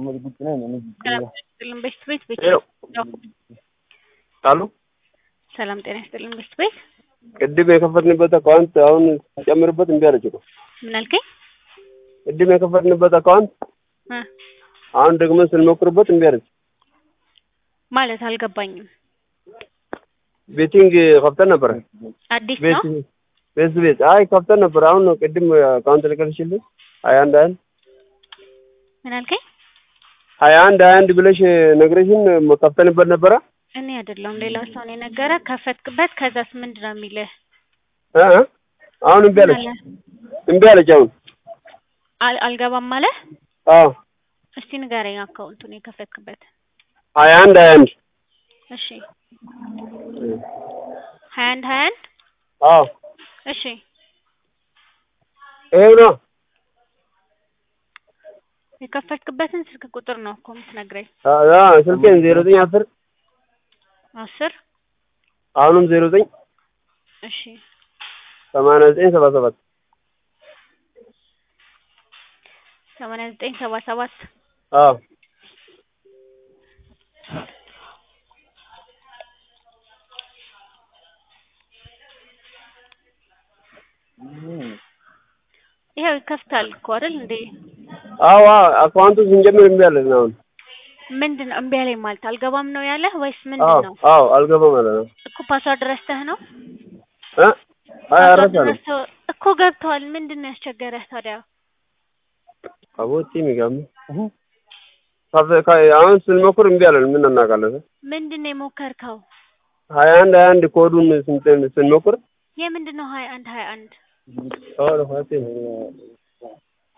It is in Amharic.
ሰላም ይስጥልን ቤት ቤት ቤት ሄሎ አሉ ሰላም ጤና ይስጥልን ቤት ቤት ቅድም የከፈትንበት አካውንት አሁን ሲጨምርበት እምቢ አለች እኮ። ምን አልከኝ? ቅድም የከፈትንበት አካውንት እ አሁን ደግሞ ስንሞክርበት እምቢ አለች። ማለት አልገባኝም። ቤቲንግ ከፍተን ነበረ። አዲስ ቤት ነው ቤት ቤት አይ ከፍተን ነበር። አሁን ነው ቅድም አካውንት ልከልሽልኝ ሀያ አንድ ሀያ አንድ ምን አልከኝ? ሀያ አንድ ሀያ አንድ ብለሽ ነግረሽን ከፍተንበት ነበረ። እኔ አይደለሁም ሌላ ሰው ነው የነገረ። ከፈትክበት ከዛስ ምንድን ነው የሚልህ? እ እ አሁን እምቢ አለች ምን አለ? እምቢ አለች አሁን። አል- አልገባም አለ። አዎ እስቲ ንገረኝ አካውንቱን የከፈትክበት። ሀያ አንድ ሀያ አንድ እሺ ሀያ አንድ ሀያ አንድ አዎ እሺ ይሄው ነው። የከፈትክበትን ስልክ ቁጥር ነው እኮ የምትነግረኝ። አዎ አዎ፣ ስልኬን ዜሮ ዘጠኝ አስር አስር አሁንም ዜሮ ዘጠኝ እሺ ሰማንያ ዘጠኝ ሰባ ሰባት ሰማንያ ዘጠኝ ሰባ ሰባት አዎ ይኸው ይከፍታል እኮ አይደል እንዴ? አዎ አዎ፣ አካውንቱ ስንጀምር እምቢ አለን አሁን። ምንድን ነው እምቢ አለኝ ማለት አልገባም ነው ያለህ ወይስ ምንድን አዎ ነው? አዎ፣ አልገባም አለ ነው እኮ ፓስዋርድ ረስተህ ነው? እ አይ ፓስዋርድ አረሳለሁ። ረስተህ እኮ ገብተዋል። ምንድን ነው ያስቸገረህ ታዲያ? አቦቲ ሚጋም አሁን ስንሞክር እምቢ አለን። ምን እናውቃለን? ምንድን ነው የሞከርከው? ሀያ አንድ ሀያ አንድ ኮዱን ስንት ስንሞክር የምንድን ነው ሀያ አንድ ሀያ አንድ አዎ